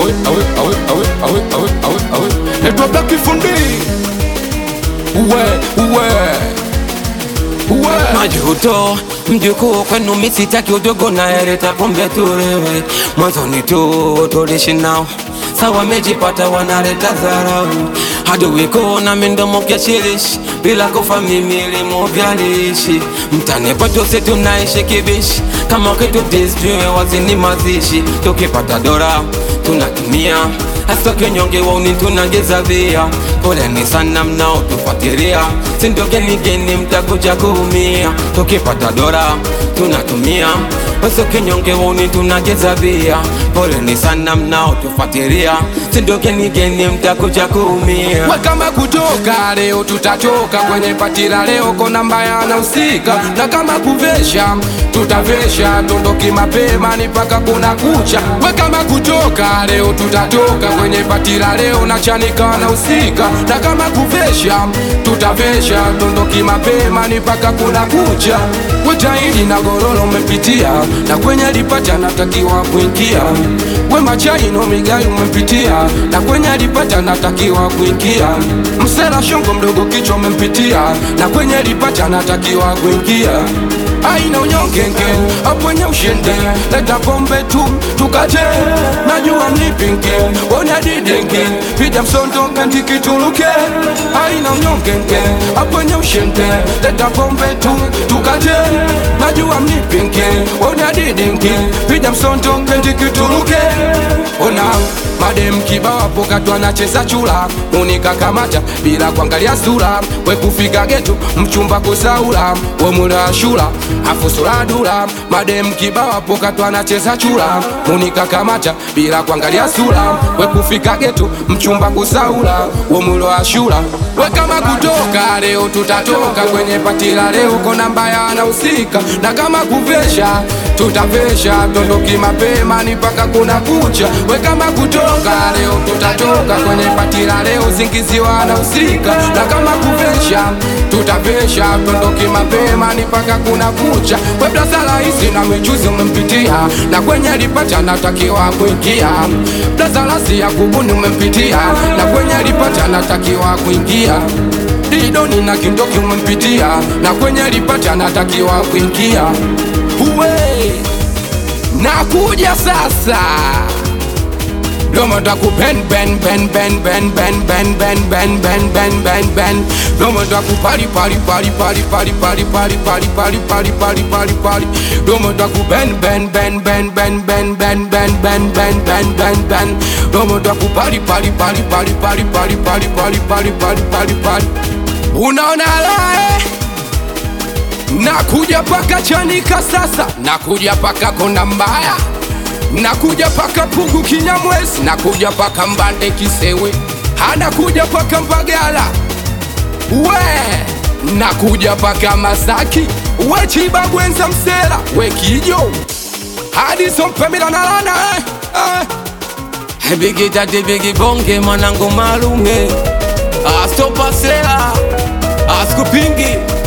awe awe awe awe awe awe awe awe naitwa Black Fundi uwe uwe uwe majuto mjukuu kwenu misitaki udogo na ereta pombe turewe mwanzoni tu tulishi nao sawa mejipata wanareta dharau haduwiko na mindomo kyashirishi bila kufa mimili muvyalishi mtani kwetu si tunaishi kibishi kama kitu disjue wazini mazishi tukipata dora tunatumia Asitoke nyonge wauni tunageza via Poleni sana mnao tufuatilia Sindoke nigeni mtakuja kuumia Tukipata dora tunatumia Asitoke nyonge wauni tunageza via Poleni sana mnao tufuatilia Sindoke nigeni mtakuja kuumia We kama kutoka leo tutatoka kwenye patila leo kona mbaya anahusika na kama kuvesha tutavesha tondoki mapema ni paka kuna kucha we kama kutoka leo tutatoka kwenye patila leo na chanika anahusika na kama kuvesha tutavesha tondoki mapema ni paka kuna kucha we tairi na gororo umepitia na kwenye lipata natakiwa kuingia we machaino migai umepitia na kwenye alipata natakiwa kuingia msela shongo mdogo kichwa umempitia na kwenye lipata natakiwa kuingia aina unyongenge apwenye ushinde leta pombe tu tukate najua mnipinge ona didenge pija msondo kantikituluke aina unyongenge apwenye ushinde leta pombe tu tukate najua mnipinge ona didenge pija msondo kantikituluke ona madem kibao hapo katu anacheza chula unikakamata bila kuangalia sura we kufika getu mchumba kusaula we mula shula afu sura dula madem kibao hapo katu anacheza chula unikakamata bila kuangalia sura we kufika getu mchumba kusaula we mula shula we kama kutoka leo tutatoka kwenye patila leo kona mbaya anahusika na kama kuvesha tutavesha tondoki mapema ni paka kuna kucha we kama kutoka leo tutatoka kwenye patila leo zingiziwa anahusika na kama kuvesha tutavesha tondoki mapema ni paka kuna kucha we blazala hizi na michuzi umempitia na kwenye lipata natakiwa kuingia blazalasi ya kubuni umempitia na kwenye lipata natakiwa kuingia didoni na kindoki umempitia na kwenye lipata natakiwa kuingia uwe nakuja sasa domo taku ben ben ben ben ben ben ben ben ben ben ben ben ben domo taku pali pali pali pali pali pali pali pali pali pali pali pali pali domo taku ben ben ben ben ben ben ben ben ben ben ben ben ben domo taku pali pali pali pali pali pali pali pali pali pali pali pali unaona lae nakuja paka chanika sasa nakuja paka kona mbaya nakuja paka pugu kinyamwezi nakuja paka mbande kisewe anakuja paka mbagala we nakuja paka masaki we chibagwenza msela we kijo hadi sompemila nalana eh, eh. Bigi tati bigi bonge mwanangu malume Astopasela Askupingi